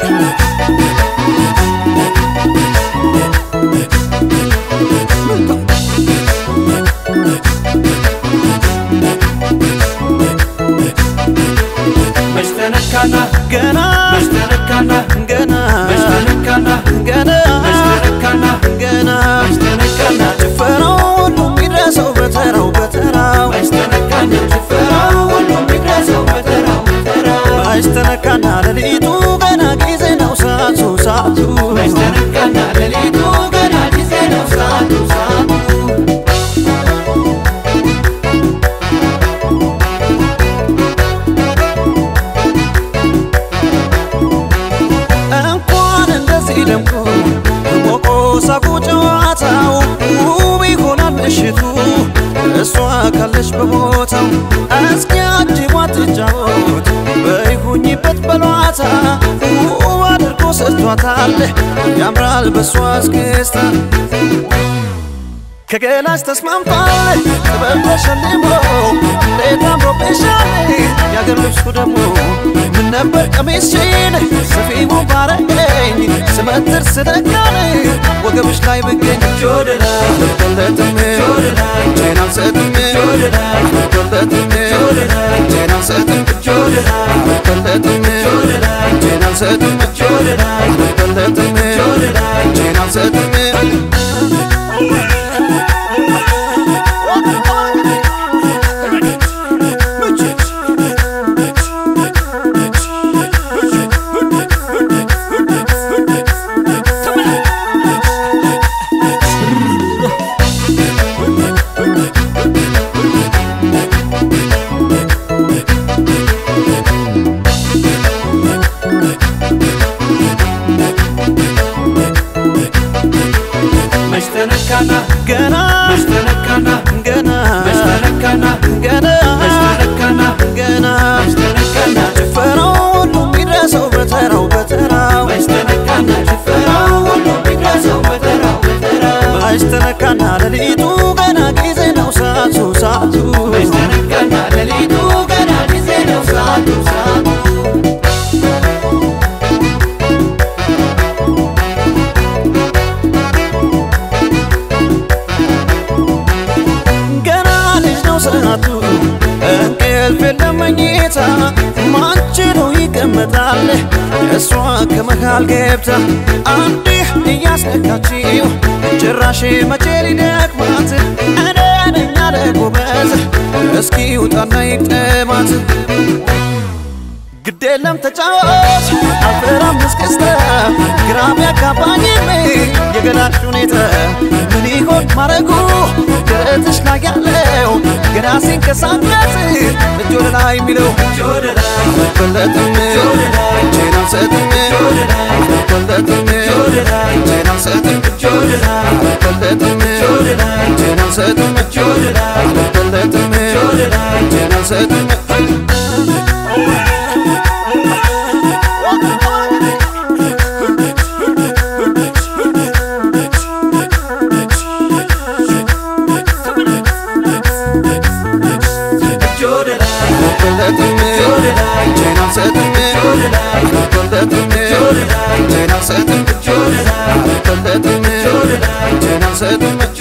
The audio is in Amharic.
መሽተነካና ገና መሽተነካና ገና መሽተነካና ገና መሽተነካና ገና መሽተነካና ጭፈራው ሁሉ የሚድረሰው በተራው በተራው መሽተነካና ጭፈራው ሁሉም ይድረሰው በተራው በተራው ባይስተነካና ሌሊቱ ገና ጊዜ ነው ሰዓቱ ሰዓቱ መሽተነካና ሌሊቱ ገና ጊዜ ነው ሰዓቱ ሰዓቱ እንኳን እንደዚህ ደምቆ ሞቆ ሳቁ ጨዋታው ውብ ይሆናል ምሽቱ እሷ ካለች በቦታው እስኪ አጅቧት ትጫወት በይሁኝበት በሏታ ውብ አድርጎ ሰጥቷታል ያምራል በሷ እስክስታ ከገላሽ ተስማምቷል ጥበብ ተሸልሞ እንዴት አምሮብሻል የአገር ልብሱ ደግሞ ምን ነበር ቀሚስሽን ሰፊው ባረገኝ ስመትር ስደጋል ወገብሽ ላይ ብገኝ ጆደላ አልቆለትም ጆደላ እጄን አልሰጥም ጆደላ አልቆለትም ጆደላ እጄን አልሰጥም ጆደላ አልቆለትም ጆደላ እጄን አልሰጥም ጆደላ አልቆለትም ጆደላ እጄን አልሰጥም መሽተነካና ገና መሽተነካና ገና መሽተነካና ገና መሽተነካና ገና መሽተነካና ጭፈራው ሁሉ የሚድረሰው በተራው በተራው መሽተነካና ጭፈራው ሁሉም ይድረሰው በተራው በተራው ባይስተነካና ሌሊቱ ገና ጊዜ ነው ሰዓቱ ሰዓቱ መሽተነካና ሌሊቱ ገና ጊዜ ነው ሰዓቱ ሰዓቱ ገና ልጅ ነው ሰዓቱ እንቅልፍ የለም መኝታ ማንችለው ይቀመጣል እሷ ከመሃል ገብታ አንዲህ እያስነካችው ጭራሽ መቼ ሊደክማት እኔ ነኝ አለ ጎበዝ እስኪ ውጣና ይቅጠማት ግድ የለም ተጫወት አልፈራም እስክስታ ግራም ያጋባኝም የገላሽ ሁኔታ ምን ይሆን ማረጉ ደረትሽ ላይ ያለው ገና ሲንቀሳቀስ እጅ ወደ ላይ የሚለው ጆደላ አልበለጥም እጄን አልሰጥም አልበለጥም እጄን አልሰጥም ጆደላ አልበለጥም ጆደላ እጄን አልሰጥም ጆደላ አልበለጥም ጆደላ እጄን አልሰጥም ጆደላ አልበለጥም ጆደላ እጄን አልሰጥም ጆደላ አልበለጥም ጆደላ እጄን አልሰጥም ጆደላ አልበለጥም እጄን አልሰጥም